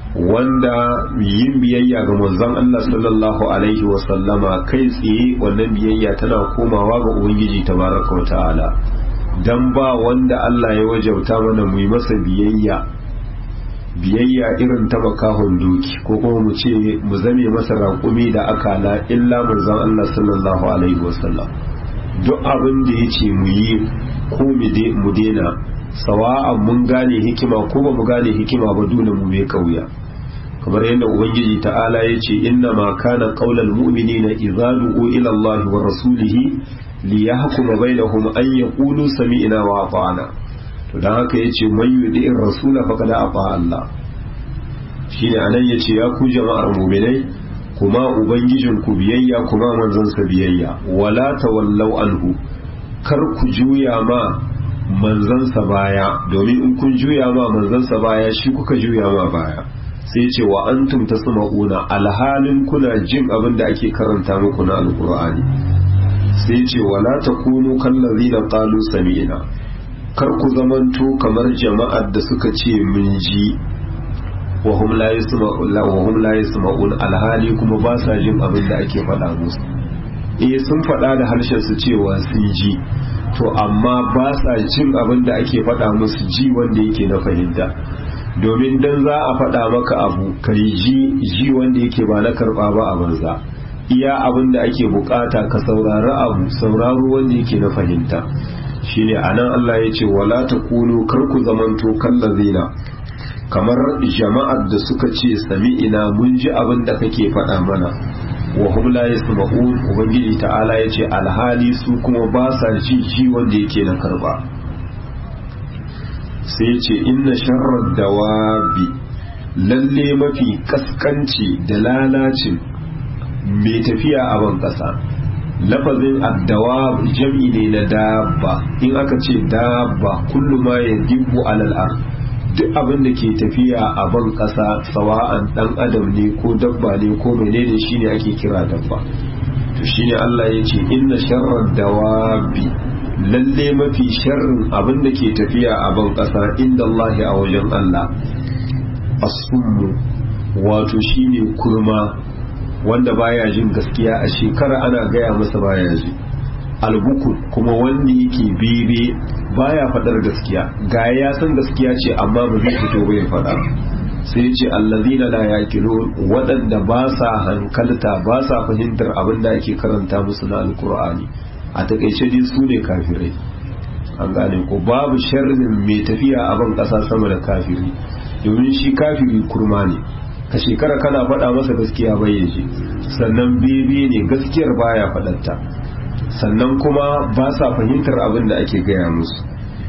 wanda yin biyayya ga manzon Allah sallallahu alaihi wasallama kai tsaye wannan biyayya tana komawa ga ubangiji tabaraka wa ta'ala dan ba wanda Allah ya wajauta mana mu yi masa biyayya biyayya irin ta bakahon doki ko kuma mu ce mu zame masa raƙumi da akala illa manzon Allah sallallahu alaihi wasallam duk abin da ya ce mu yi ko mu dena sawa'an mun gane hikima ko ba mu gane hikima ba dole mu mai kauya kamar yadda ubangiji ta'ala ya ce inna ma kana qaulal mu'minina idza du'u ila Allah wa rasulihi li yahkuma bainahum an yaqulu sami'na wa ata'na to dan haka yace man yudi'ir rasula faqad ata Allah shine anan yace ya ku jama'ar mu'minai kuma ubangijin ku biyayya kuma manzon sa biyayya wala tawallau anhu kar ku juya ma manzansa baya domin in kun juya ma manzansa baya shi kuka juya ma baya sai ce wa antum tasma'una alhalin kuna jin abin da ake karanta muku na alqur'ani sai ce wala takunu kallazina qalu sami'na kar ku zamanto kamar jama'ar da suka ce mun ji wa hum la yasma'un wa hum la yasma'un alhali kuma ba sa jin abin da ake faɗa musu eh sun faɗa da harshen su cewa sun ji to amma ba sa jin abin da ake faɗa musu ji wanda yake na fahimta domin dan za a faɗa maka abu kai ji ji wanda yake ba na karɓa ba a banza iya abin da ake bukata ka saurari abu sauraro wanda yake na fahimta shine anan Allah ya ce wala takunu kar ku zamanto kallazina kamar jama'ar da suka ce sami'ina mun ji abin da kake faɗa mana wa hum la yasma'un ubangiji ta'ala yace alhali su kuma ba sa ji ji wanda yake na karba sai yace inna sharrad dawabi lalle mafi kaskanci da lalacin mai tafiya a ban kasa lafazin addawab jam'i ne na dabba in aka ce dabba kullu ma yadibu alal ard duk abin da ke tafiya a ban ƙasa sawa'an ɗan adam ne ko dabba ne ko menene shine ake kira dabba to shine Allah ya ce inna sharrar dawabi lalle mafi sharrin abin da ke tafiya a ban ƙasa inda Allah a wajen Allah asummu wato shine kurma wanda baya jin gaskiya a shekara ana gaya masa baya ji albukun kuma wanda yake bebe baya fadar gaskiya ga ya san gaskiya ce amma ba zai fito bai fada sai ce allazina la yaqilun waɗanda ba sa hankalta ba sa fahimtar abin da ake karanta musu na alkur'ani a takaice dai su ne kafirai an gane ko babu sharrin mai tafiya a ban ƙasa sama da kafiri domin shi kafiri kurma ne ka shekara kana faɗa masa gaskiya bai yaje sannan bebe ne gaskiyar baya faɗanta sannan kuma ba sa fahimtar abin da ake gaya musu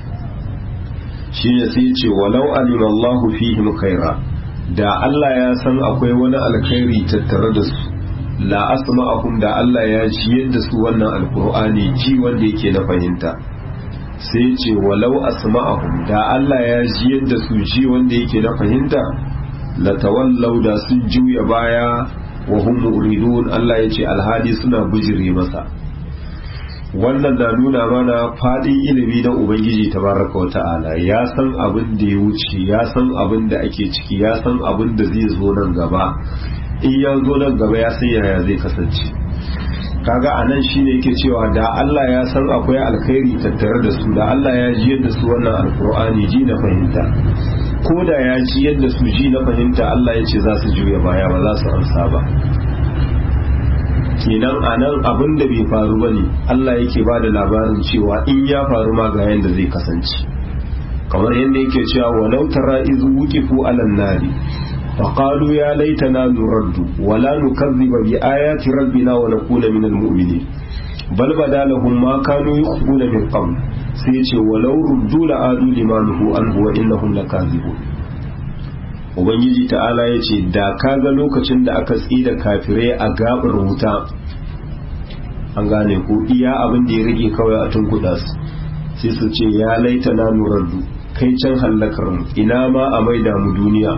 shine sai ce walau alima Allahu fihim khaira da Allah ya san akwai wani alkhairi tattare da su la asma'ahum da Allah ya ji yadda su wannan alkur'ani ji wanda yake na fahimta sai ce walau asma'ahum da Allah ya ji yadda su ji wanda yake na fahimta la tawallau da sun juya baya wa hum muridun Allah ya ce alhali suna bijire masa wannan na nuna mana fadin ilimi na ubangiji tabaraka wa ta'ala ya san abin da ya wuce ya san abin da ake ciki ya san abin da zai zo nan gaba in ya zo nan gaba ya san yaya zai kasance kaga a nan shine yake cewa da Allah ya san akwai alkhairi tattare da su da Allah ya ji yadda su wannan alkur'ani ji na fahimta ko da ya ji yadda su ji na fahimta Allah ya ce za su juya baya ba za su amsa ba kenan a nan abin da bai faru ba ne Allah yake ba da labarin cewa in ya faru ma ga yadda zai kasance kamar yadda yake cewa walau tara izu wuqifu alan nari فقالوا يا ليتنا نرد ولا نكذب بآيات ربنا ونكون من المؤمنين بل بدا لهم ما كانوا يخفون من قبل سيتي ولو ردوا لآدوا لما نهوا عنه وإنهم لكاذبون ubangiji ta'ala ya ce da ka ga lokacin da aka tsida kafirai a gabar wuta an gane ko iya abin da ya rage kawai a tunkuɗa su sai su ce ya laita na nurardu kai can hallakar mu ina ma a maida mu duniya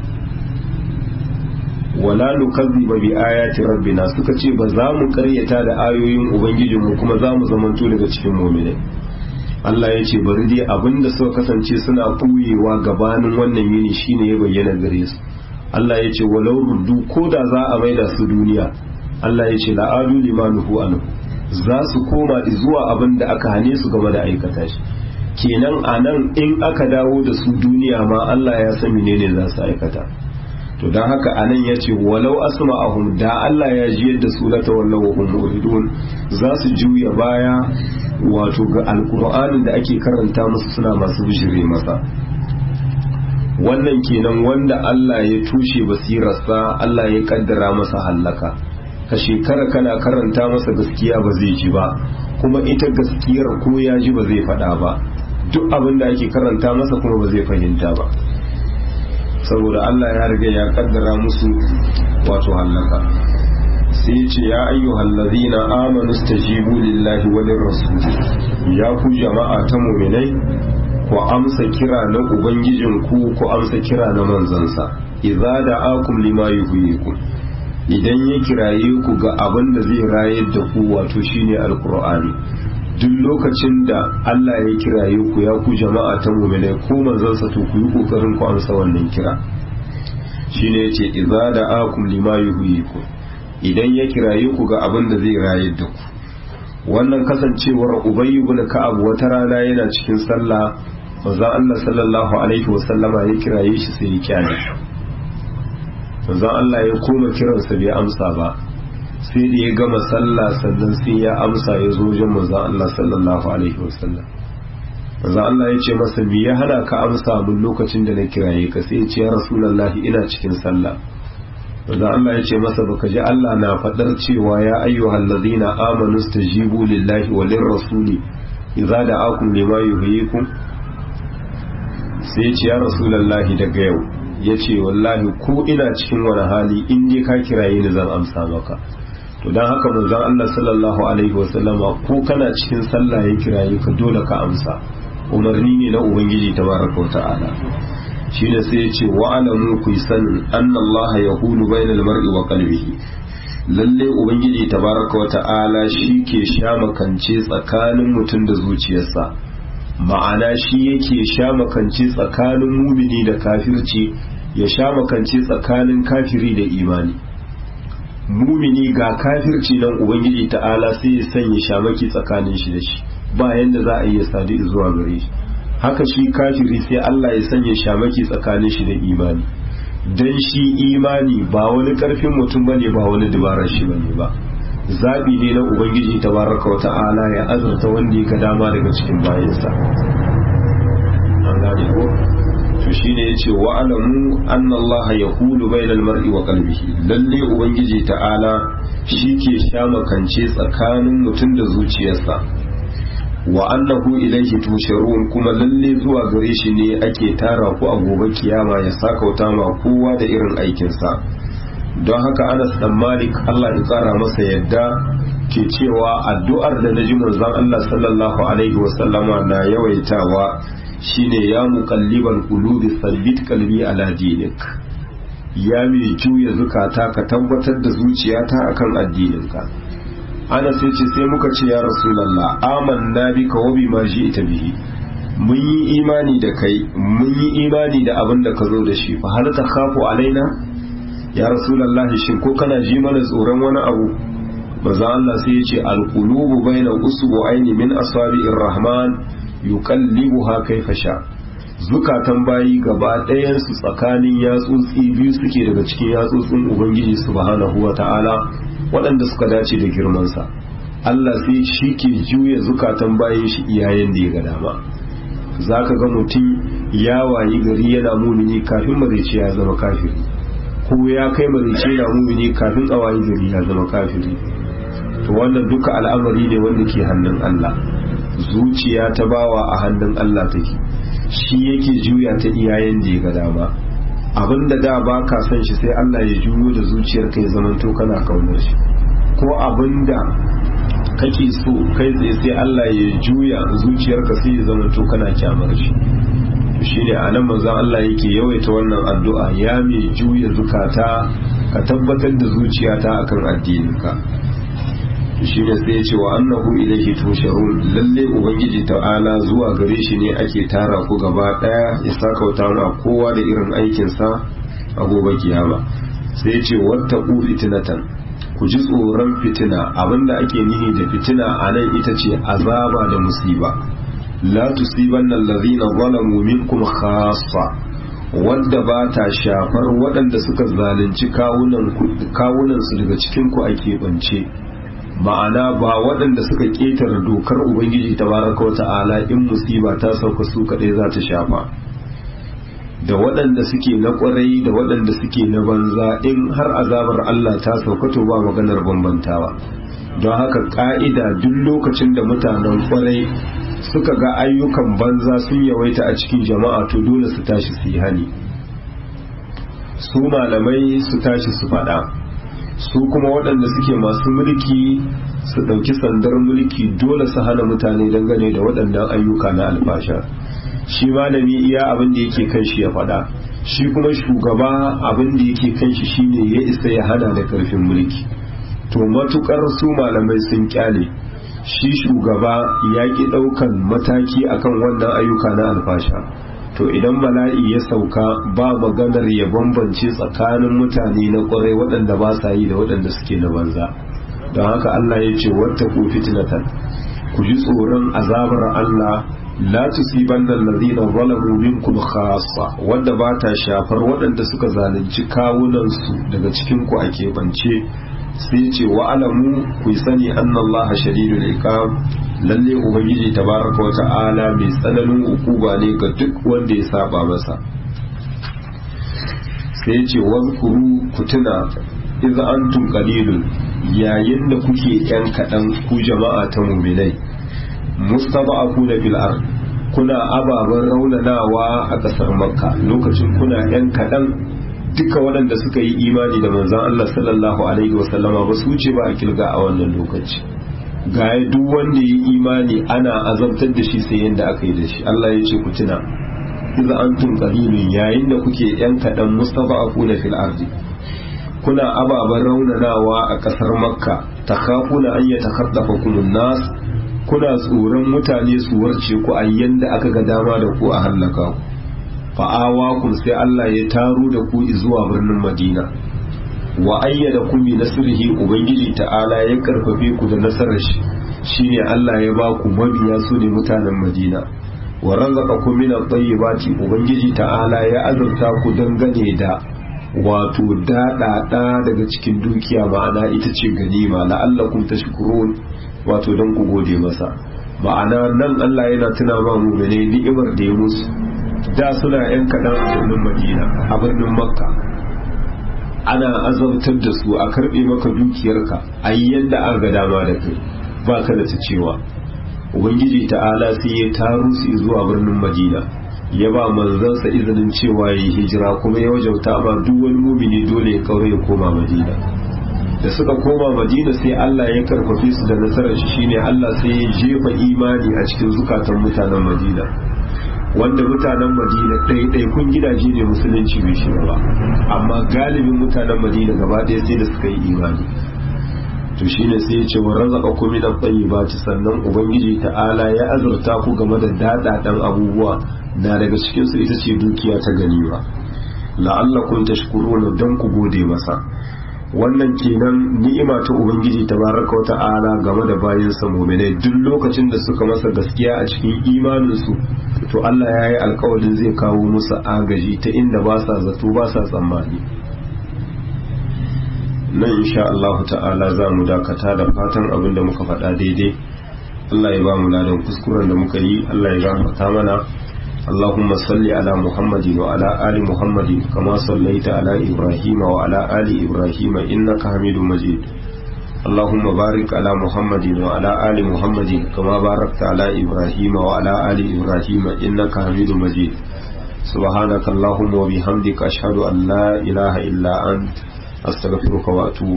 wala nukazziba bi ayati rabbina suka ce ba za mu karyata da ayoyin ubangijinmu kuma za mu zamanto daga cikin mu'minai Allah ya ce bari dai abinda suka kasance suna ɓuyewa gabanin wannan yini shine ya bayyana gare su Allah ya ce walau ruddu ko da za a maida su duniya Allah ya ce la'adu limanuhu anhu za su koma zuwa abin da aka hane su game da aikata shi kenan a nan in aka dawo da su duniya ma Allah ya san menene za su aikata to don haka a nan ya ce walau asma'ahum da Allah ya ji yadda su lata wallau wa hum muridun za su juya baya wato ga alkur'anin da ake karanta musu suna masu bishire masa wannan kenan wanda Allah ya tushe basirarsa Allah ya kaddara masa hallaka ka shekara kana karanta masa gaskiya ba zai ji ba kuma ita gaskiyar ko ya ji ba zai faɗa ba duk abin da ake karanta masa kuma ba zai fahimta ba saboda Allah ya riga ya kaddara musu wato hallaka sai ce ya ayyuhal ladhina amanu stajibu lillahi wa lirrasul ya ku jama'a ta mu'minai ku amsa kira na ubangijinku ku amsa kira na manzansa idza da'akum lima yuhyikum idan ya kiraye ku ga abin da zai rayar da ku wato shine alqur'ani duk lokacin da Allah ya kiraye ku ya ku jama'a ta mu'minai ko manzansa to ku yi kokarin ku amsa wannan kira shine yace idza da'akum lima yuhyikum idan ya kiraye ku ga abin da zai rayar da ku wannan kasancewar ubayy ibn ka'ab wata rana yana cikin sallah manzon Allah sallallahu alaihi wasallama ya kiraye shi sai ya kyale manzon Allah ya koma kiransa bai amsa ba sai da ya gama sallah sannan sai ya amsa ya zo wajen manzon Allah sallallahu alaihi wasallam manzon Allah ya ce masa me ya hana ka amsa mun lokacin da na kiraye ka sai ya ce ya rasulullahi ina cikin sallah manzon Allah ya ce masa baka ji Allah na fadar cewa ya ayyuhal ladina amanu stajibu lillahi wa lirrasuli idza da'akum lima yuhyikum sai ya ce ya rasulullahi daga yau ya ce wallahi ko ina cikin wani hali in dai ka kiraye ni zan amsa maka to don haka manzon Allah sallallahu alaihi wasallama ko kana cikin sallah ya kiraye ka dole ka amsa umarni ne na ubangiji tabaraka wa ta'ala shine sai ya ce wa alamu ku sanin anna Allah yahulu bainal mar'i wa qalbihi lalle ubangiji tabaraka wa ta'ala shi ke sha makance tsakanin mutum da zuciyarsa ma'ana shi yake sha makance tsakanin mumini da kafirci ya sha makance tsakanin kafiri da imani mumini ga kafirci nan ubangiji ta'ala sai ya sanya shamaki tsakanin shi da shi ba yanda za a iya sadu zuwa gare shi haka shi kafiri sai Allah ya sanya shamaki tsakanin shi da imani dan shi imani ba wani karfin mutum bane ba wani dabarar shi bane ba zabi ne na ubangiji tabaraka wa ta'ala ya azurta wanda ya dama daga cikin bayansa an gane ko to shine yace wa alamu anna allaha yaqulu bainal mar'i wa qalbihi lalle ubangiji ta'ala shike shamakance tsakanin mutum da zuciyarsa wa annahu ilayhi tusharun kuma lalle zuwa gare shi ne ake tara ku a gobe kiyama ya sakauta ma kowa da irin aikinsa don haka anas dan malik Allah ya tsara masa yadda ke cewa addu'ar da naji manzon Allah sallallahu alaihi wasallama na yawaitawa shine ya muqallibal qulubi sabbit qalbi ala dinik ya mai juya zukata ka tabbatar da zuciyata akan addininka ana sai ce sai muka ce ya rasulullah amanna bika wa bima ji'ta bihi mun yi imani da kai mun yi imani da abin da ka zo da shi fa hal takhafu alaina ya rasulallah shin ko kana ji mana tsoron wani abu maza Allah sai ya ce alqulubu baina usbu'aini min asabi'ir rahman yuqallibuha kayfa sha zukatan bayi gaba ɗayan su tsakanin yatsotsi biyu suke daga cikin yatsotsin ubangiji subhanahu wata'ala waɗanda suka dace da girman sa Allah sai shi ke juya zukatan bayin shi iyayen da ya ga dama zaka ga mutum ya wayi gari yana mumini kafin marici ya zama kafiri ko ya kai marice na mumini kafin a wayi gari ya zama kafiri to wannan duka al'amari ne wanda ke hannun Allah zuciya ta bawa a hannun Allah take shi yake juya ta iyayen da ya ga dama abinda da ba ka son shi sai Allah ya juyo da zuciyar ka ya zamanto kana kaunar shi ko abinda kake so kai tsaye sai Allah ya juya zuciyarka sai ya zamanto kana kyamar shi shine a nan manzon Allah yake yawaita wannan addu'a ya mai juya zukata ka tabbatar da zuciyata akan addininka shine sai ya ce wa annahu ilaihi tusharun lalle ubangiji ta'ala zuwa gare shi ne ake tara ku gaba daya ya sakauta ma kowa da irin aikin sa a gobe kiyama sai ce wata ku fitinatan ku ji tsoron fitina abinda ake nihi da fitina a nan ita ce azaba da musiba la tusibanna allazina zalamu minkum khassa wadda ba ta shafar waɗanda suka zalunci kawunansu daga cikinku a keɓance ma'ana ba waɗanda suka ƙetare dokar ubangiji ta baraka wa ta'ala in musiba ta sauka su kaɗai za ta shafa da waɗanda suke na ƙwarai da waɗanda suke na banza in har azabar Allah ta sauka to ba maganar bambantawa don haka ƙa'ida duk lokacin da mutanen ƙwarai suka ga ayyukan banza sun yawaita a cikin jama'a to dole su tashi su yi hani su malamai su tashi su faɗa su kuma waɗanda suke masu mulki su ɗauki sandar mulki dole su hana mutane dangane da waɗannan ayyuka na alfasha shi malami iya abin da yake kan shi ya faɗa shi kuma shugaba abin da yake kan shi shine ya isa ya hana da karfin mulki to matukar su malamai sun kyale shi shugaba ya ki ɗaukan mataki akan wannan ayyuka na alfasha to idan bala'i ya sauka ba maganar ya bambance tsakanin mutane na ƙwarai waɗanda ba sa yi da waɗanda suke na banza don haka Allah ya ce wata ku fitnatan ku ji tsoron azabar Allah la tusibanna allazina zalamu minkum khassa wanda ba ta shafar waɗanda suka zalunci kawunan su daga cikin ku a keɓance sai ce wa alamu ku sani anna Allah shadidul iqab lalle ubangiji tabaraka wa ta'ala mai tsananin ukuba ne ga duk wanda ya saba masa sai ce wazkuru ku tuna idza antum qalilun yayin da kuke yan kaɗan ku jama'a ta muminai mustada'afuna fil ard kuna ababen raunanawa a ƙasar makka lokacin kuna yan kaɗan duka waɗanda suka yi imani da manzon Allah sallallahu alaihi wasallama ba su wuce ba a kilga a wannan lokaci ga duk wanda ya yi imani ana azabtar da shi sai yadda aka yi da shi Allah ya ce ku tuna idza antum qalilun yayin da kuke yan kaɗan mustada'afuna fil ardi kuna ababen raunanawa a ƙasar makka takhafuna an yatakhaddafakum an-nas kuna tsoron mutane su warce ku a yanda aka ga dama da ku a hallaka ku fa'awa kun sai Allah ya taro da ku zuwa birnin Madina wa ayyada ku bi nasrihi ubangiji ta'ala ya karfafe ku da nasarar shi shine Allah ya ba ku mabiya su ne mutanen Madina wa razaqakum min at-tayyibati ubangiji ta'ala ya azurta ku dangane da wato daɗaɗa daga cikin dukiya ma'ana ita ce ganima la'allakum tashkurun wato don ku gode masa ma'ana nan Allah yana tuna ma mu'mine ni'imar da ya musu da suna yan kaɗan a birnin Madina a birnin Makka ana azabtar da su a karɓe maka dukiyarka a yi yadda an ga dama da kai ba ka da ta cewa ubangiji ta'ala sai ya taru su zuwa birnin Madina ya ba manzansa izinin cewa ya yi hijira kuma ya wajauta ba duk wani mumini dole ya kaure ya koma madina da suka koma madina sai Allah ya karfafe su da nasarar shi shine Allah sai ya jefa imani a cikin zukatan mutanen madina wanda mutanen madina ɗaiɗaikun gidaje ne musulunci bai shiga ba amma galibin mutanen madina gaba ɗaya sai da suka yi imani to shine sai ya ce wa razaka ku min at-tayyibati sannan ubangiji ta'ala ya azurta ku game da dadadan abubuwa na daga cikin su ita ce dukiya ta ganima la'allakum tashkuruna dan ku gode masa wannan kenan ni'ima ta ubangiji tabaraka wa ta'ala game da bayin sa mu'minai duk lokacin da suka masa gaskiya a cikin imanin su to Allah ya yi alkawarin zai kawo musu agaji ta inda ba sa zato ba sa tsammani nan insha Allah ta'ala za mu dakata da fatan abin da muka faɗa daidai Allah ya ba mu ladan kuskuren da muka yi Allah ya gafarta mana اللهم صل على محمد وعلى آل محمد كما صليت على إبراهيم وعلى آل إبراهيم إنك حميد مجيد اللهم بارك على محمد وعلى آل محمد كما باركت على إبراهيم وعلى آل إبراهيم إنك حميد مجيد سبحانك اللهم وبحمدك أشهد أن لا إله إلا أنت أستغفرك وأتوب